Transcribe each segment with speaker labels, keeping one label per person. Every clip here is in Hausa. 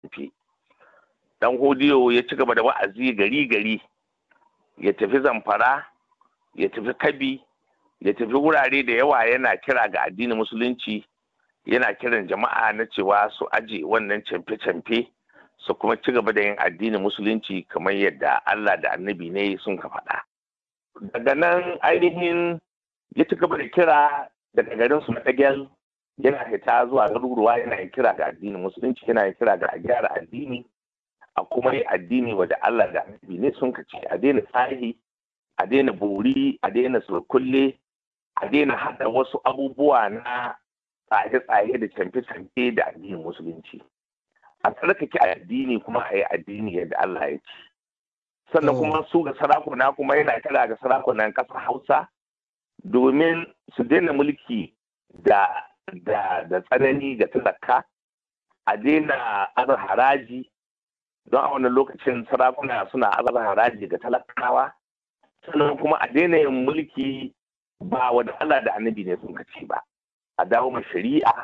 Speaker 1: camfe dan hodiyo ya ci gaba da wa'azi gari gari ya tafi zamfara ya tafi kabi ya tafi wurare da yawa yana kira ga addinin musulunci yana kiran jama'a na cewa su aje wannan camfe-camfe su kuma ci gaba da yin addinin musulunci kamar yadda Allah da annabi ne sun ka faɗa. Daga nan ainihin ya ci gaba da kira daga garin su na ɗagel yana fita zuwa garuruwa yana yin kira ga addinin musulunci yana yin kira ga a gyara addini a kuma yi addini wadda Allah da annabi ne sun ka ce a daina tsahi a daina bori a daina surkulle a daina haɗa wasu abubuwa na tsaye-tsaye da camfe-camfe da addinin musulunci a tsarkake addini kuma a yi addini yadda Allah ya ce sannan kuma su ga sarakuna kuma yana kira ga sarakunan ƙasar hausa domin su daina mulki da da da tsanani ga talaka a daina azar haraji don a wannan lokacin sarakuna suna azar haraji ga talakawa sannan kuma a daina yin mulki ba wa Allah da annabi ne sun kace ba a dawo ma shari'a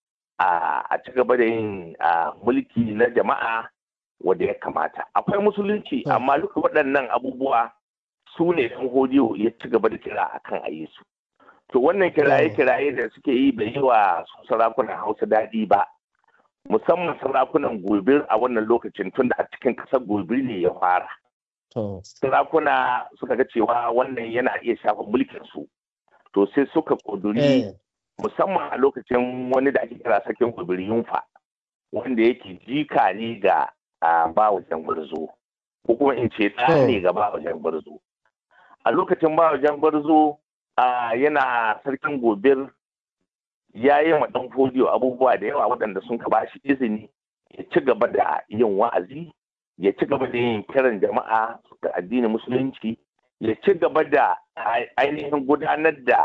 Speaker 1: a ci gaba da yin mulki na jama'a wanda ya kamata akwai musulunci amma duka waɗannan abubuwa su ne ɗan hodiyo ya ci gaba da kira akan a yi su to wannan kiraye-kiraye da suke yi bai yi wa sarakunan hausa daɗi ba musamman sarakunan gobir a wannan lokacin tun da a cikin ƙasar gobir ne ya fara sarakuna suka ga cewa wannan yana iya shafa mulkin su to sai suka ƙuduri musamman a lokacin wani da ake kira sakin gobir yunfa wanda yake jika ne ga ba wajen gwarzo ko kuma in ce ɗa ne ga ba wajen gwarzo a lokacin ba wajen gwarzo yana sarkin gobir ya yi ma ɗan fodiyo abubuwa da yawa waɗanda sun ba shi izini ya ci gaba da yin wa'azi ya ci gaba da yin kiran jama'a da addinin musulunci ya ci gaba da ainihin gudanar da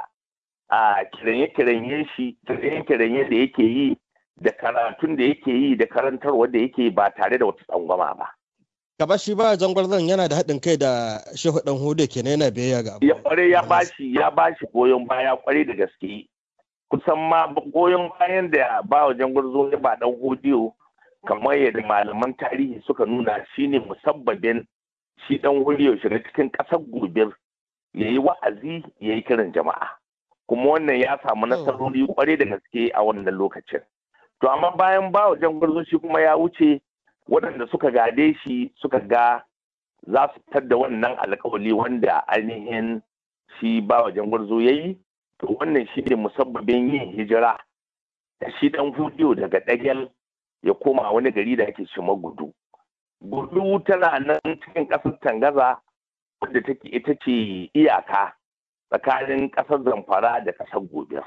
Speaker 1: kiranye-kiranye shi kiranye-kiranye da yake yi da karatun da yake yi da karantarwa da yake ba tare da wata tsangwama ba.
Speaker 2: Gaba shi ba zan yana da haɗin kai da shehu ɗan hudu kenan yana biyayya ga
Speaker 1: Ya kware ya bashi ya bashi goyon baya kware da gaske. Kusan ma goyon bayan da ba wajen gwarzo ya ba ɗan hudiyo kamar yadda malaman tarihi suka nuna shine musabbabin shi ɗan hudiyo shiga cikin ƙasar gobir ya yi wa'azi ya yi kiran jama'a. Kuma wannan ya samu nasarori kware da gaske a wannan lokacin. To amma bayan ba wajen gwarzo shi kuma ya wuce waɗanda suka gade shi suka ga za su fitar da wannan alkawali wanda ainihin shi ba wajen gwarzo ya yi to wannan shi ne musabbabin yin hijira da shi ɗan hudiyo daga ɗagel ya koma wani gari da ake shi gudu gudu tana nan cikin ƙasar tangaza wadda take ita ce iyaka tsakanin ƙasar zamfara da ƙasar gobe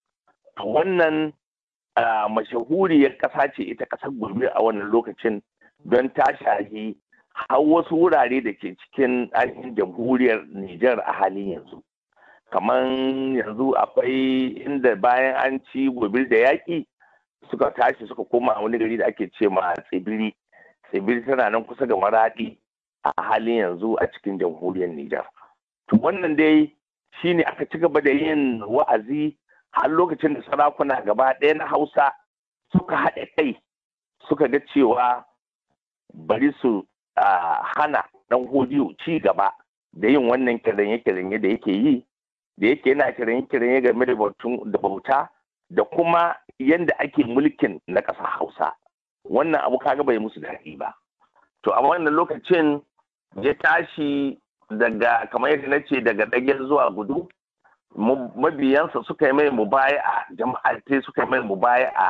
Speaker 1: wannan mashahuriyar ƙasa ce ita ƙasar gobe a wannan lokacin don ta shahi har wasu wurare da ke cikin ainihin jamhuriyar Nijar a halin yanzu. Kamar yanzu akwai inda bayan an ci gobir da yaƙi suka tashi suka koma wani gari da ake ce ma tsibiri. Tsibiri tana nan kusa ga maraɗi a halin yanzu a cikin jamhuriyar Nijar. To wannan dai shi ne aka ci gaba da yin wa'azi har lokacin da sarakuna gaba ɗaya na Hausa suka haɗe kai suka ga cewa bari su hana ɗan hodiyo ci gaba da yin wannan kiranye-kiranye da yake yi da yake yana kiranye-kiranye game da bauta da kuma yadda ake mulkin na ƙasar hausa wannan abu kaga bai musu daɗi ba to a wannan lokacin ya tashi daga kamar yadda na ce daga ɗagen zuwa gudu mabiyansa suka yi mai mubaya'a jama'a sai suka yi mai mubaya'a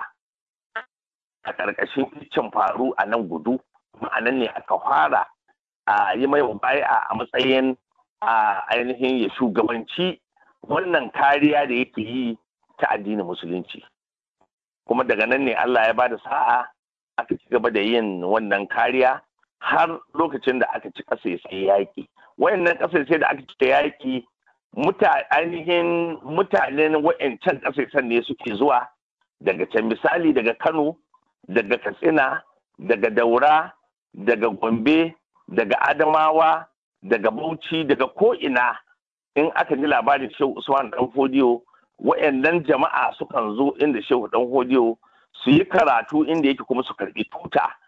Speaker 1: a ƙarƙashin kicin faru a nan gudu ma'anan ne aka fara a yi mai baya a matsayin a ainihin ya shugabanci wannan kariya da yake yi ta addinin musulunci kuma daga nan ne Allah ya bada sa'a aka ci gaba da yin wannan kariya har lokacin da aka ci ƙasa sai yaƙi wayannan ƙasa sai da aka ci yaƙi ainihin mutanen wa'ancan ƙasashen ne suke zuwa daga can misali daga Kano daga Katsina daga Daura daga Gombe, daga Adamawa, daga Bauchi, daga ko'ina in aka ji labarin Shehu Usman Dan Fodiyo, wa'yannan jama'a sukan zo inda Shehu Dan Fodiyo su yi karatu inda yake kuma su karɓi tuta